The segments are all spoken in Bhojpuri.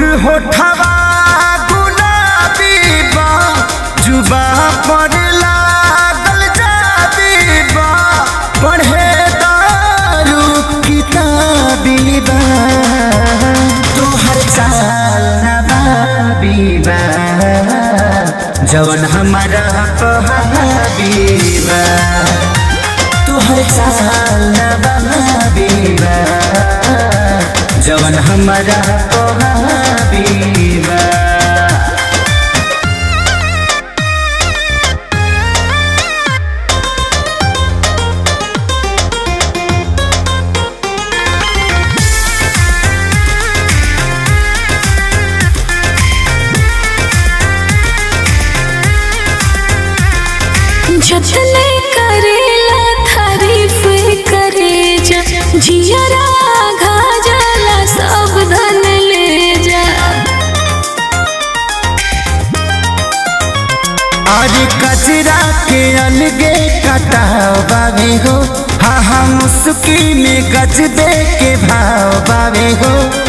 होठवा गुलाबी बा जुबा पर लागल जाबी बा पढ़े दारू किताबी बा तोहर चाल नबाबी बा जवन हमारा पहाबी बा तोहर चाल नबाबी बा जवन हमारा पहाबी बा जतने करेला तारीफ करे जा जियरा घा जाला सब धन ले जा आज कचरा के अलगे कटाव बावे हो हाँ हाँ मुस्की में गज दे के भाव बावे हो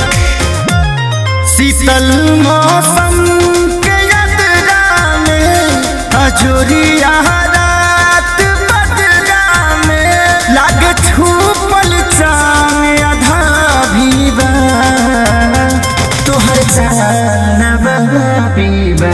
शीतल मौसम के यात्रा में अजोरिया रात बदरा में लागे छूपल चांद आधा भी बा तोहर चाल नबीबा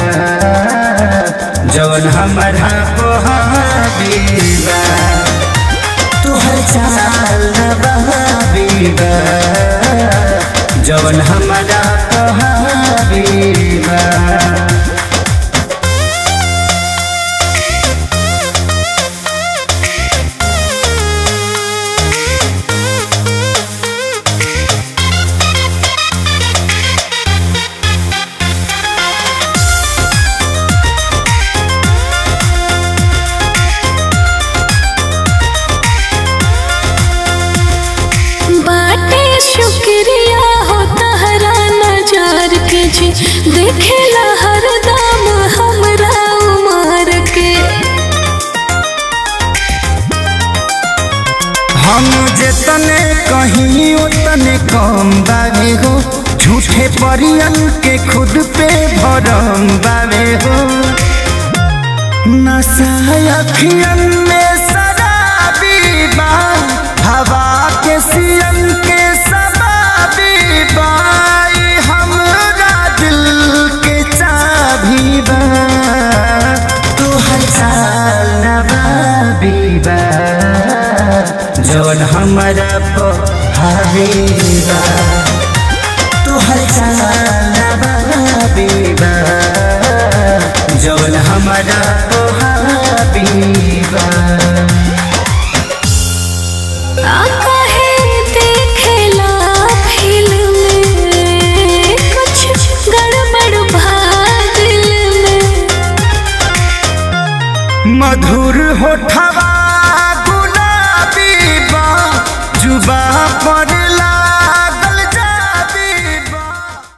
जवन हमारा पोहाबीबा तोहर चाल नबीबा जवन हमारा पोहाबीबा बाटे शुक्रिया हो तहरा नजार के जी देखेला हरदम हमरा उमर के हम जेतने कहीं उतने कम बावे हो झूठे परियन के खुद पे भरम बावे हो नशा अखियन में शराबी बा हवा के सियन के शबाबी बा ई हमरा दिल के चाबी बा तोहर चाल नबाबी बा जवन हमारा पहाबीबा तोहर चाल नबाबीबा जवन हमारा पहाबीबा आका है देखेला फिल्म में कुछ गड़बड़ भा दिल में मधुर होठवा गुलाबी बा जुबा पर ला